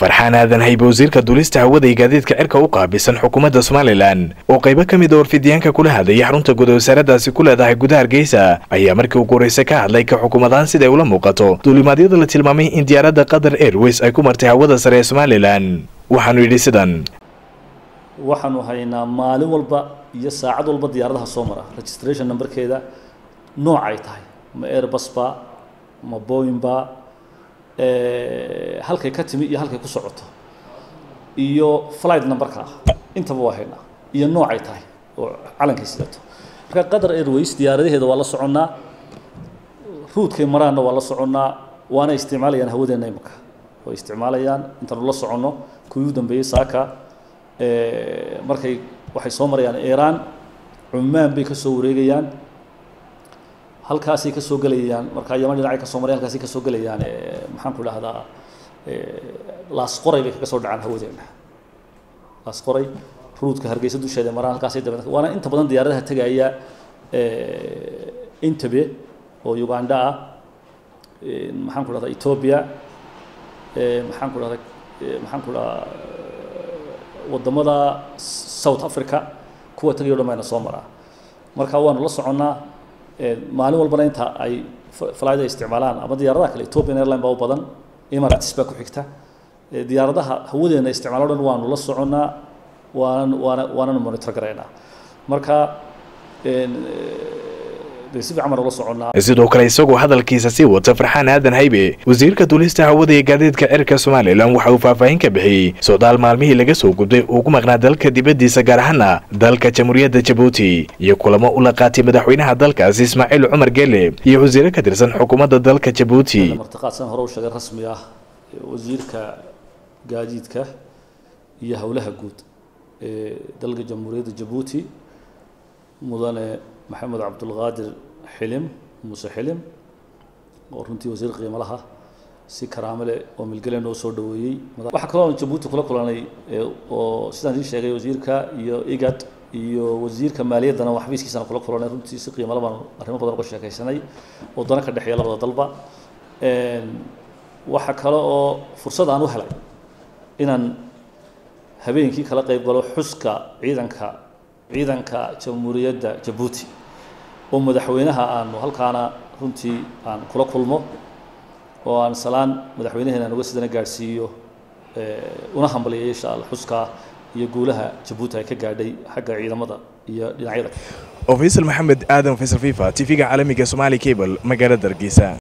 farxaan aadan haybe wasiirka duulista hawada iyo gaadiidka cirka u qaabilsan xukuumadda somalilan oo qaybo ka mid a warfidiyaanka kula hadlayay xarunta guud wasaaradaasi ku leedahay gudaha hargeysa ayaa markii ugu horreysa ka hadlay ka xukuumadaan siday ula muuqato duulimaadyada la tilmaamay in diyaaradda qatar airways ay ku martay hawada sare ee somalilan waxaanu yidhi sidan waxaanu haynaa maalin walba iyo saacad walba diyaaradaha soo mara registration numberkeeda nooc ay tahay ma airbus ba ma boeing ba halkay ka timi iyo halkay ku socoto iyo flight numberka ah intaba waa haynaa iyo nooc ay tahay oo calankay sidato marka qatar airways diyaaradaheeda waa la soconnaa ruudkay maraanna waa la soconnaa waana isticmaalayaan hawadeenna imika way isticmaalayaan intaanu la soconno kuwii u dambeeyey saaka markay waxay soo marayaan iiraan cumaan bay ka soo wareegayaan halkaasay ka soo gelayaan marka yaman dhinacay ka soo marayaan halkaasay ka soo gelayaan maxaan ku dhahdaa laasqoray bay kaga soo dhacaan hawadeena laasqoray ruudka hargeysa dusheeda maraan halkaasay dabe waana inta badan diyaaradaha tegaya intabe oo uganda ah maxaan ku dhahdaa ethiopia maxaan ku dhahdaa maxaan ku dhahdaa wadamada south africa kuwa tagayo dhan bayna soo maraa marka waanu la soconnaa maalin walbana inta ay flyda isticmaalaan ama diyaaradaha kale ethiopian airline baa u badan emirates baa ku xigta diyaaradaha hawadeena isticmaalo dhan waanu la soconnaa waanan waana waananu monitor garaynaa marka sidoo kale isagoo hadalkiisa sii wata farxaan aadan haybe wasiirka duulista hawada iyo gaadiidka cirka somalilan waxa uu faahfaahin ka bixiyey socdaal maalmihii laga soo gubday uu ku maqnaa dalka dibaddiisa gaar ahaana dalka jamhuuriyadda jabuuti iyo kulamo ula qaatay madaxweynaha dalkaasi ismaaciil cumar gele iyo wasiire ka tirsan xukuumadda dalka jabuuti martiqaadsan hore u sheegay rasmi ah wasiirka gaadiidka iyo howlaha guud ee dalka jamhuuriyadda jabuuti mudane maxamed cabdulqaadir xilim muuse xilim oo runtii wasiir qiimo laha si karaamo leh oo milgale noo soo dhaweeyey waxaa kaloo jabuuti kula kulanay oo sidaan ii sheegay wasiirka iyo igad iyo wasiirka maaliyaddana oo xafiiskiisana kula kulanay runtii si qiimo labaan arrimo badan uga sheekaysanay oo dana ka dhexeeya labada dalba waxaa kale oo fursad aan u helay inaan habeenkii kala qayb galo xuska ciidanka ciidanka jamhuuriyadda jabuuti oo madaxweynaha aanu halkaana runtii aan kula kulmo oo aan salaan madaxweynaheena aan uga sidana gaadhsiiyo una hambaliyay insha alla xuskaa iyo guulaha jabuuti ay ka gaadhay xagga ciidamada iyo dhinacyada oo faysal maxamed aadan faysal fifa t v-ga caalamiga somaali cable magaalada hargeysa